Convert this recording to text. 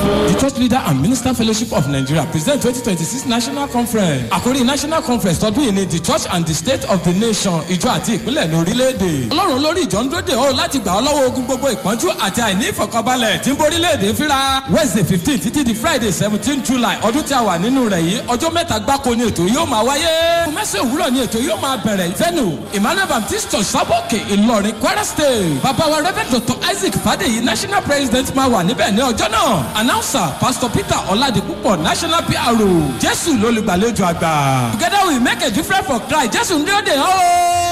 The Church Leader and Minister Fellowship of Nigeria present 2026 National Conference. Àkórí National Conference tọdún yìí ni The Church and the State of the Nation ìjọ àti ìpínlẹ̀ ní orílẹ̀-èdè. Ọlọ́run lórí ìjọ ń dóde o láti gbà ọ́ lọ́wọ́ ogun gbogbo ìpọ́njú àti àìní ìfọ̀kànbalẹ̀ tí ń borílẹ̀-èdè fíra. Wednesday fifteen títí di Friday seventeen July ọdún tí a wà nínú rẹ̀ yìí ọjọ́ mẹ́ta gbáko ni ètò yóò máa wáyé. Mẹ́sàn òwúrọ̀ ni ètò yóò máa bẹ̀rẹ̀ venue Emmanuel Baptist Church Sábọ̀kè Ìlọrin Kwara State. Bàbá wa Rev. Dr. Isaac Fadeyi National President máa wà níbẹ̀ ní ọjọ́ náà. Announcer Pastor Peter Ọládìpúpọ̀ National PRO. Jésù lólùgbàlejò àgbà. Together we make a difference for Christ. Jésù ń dé òde hàn ó.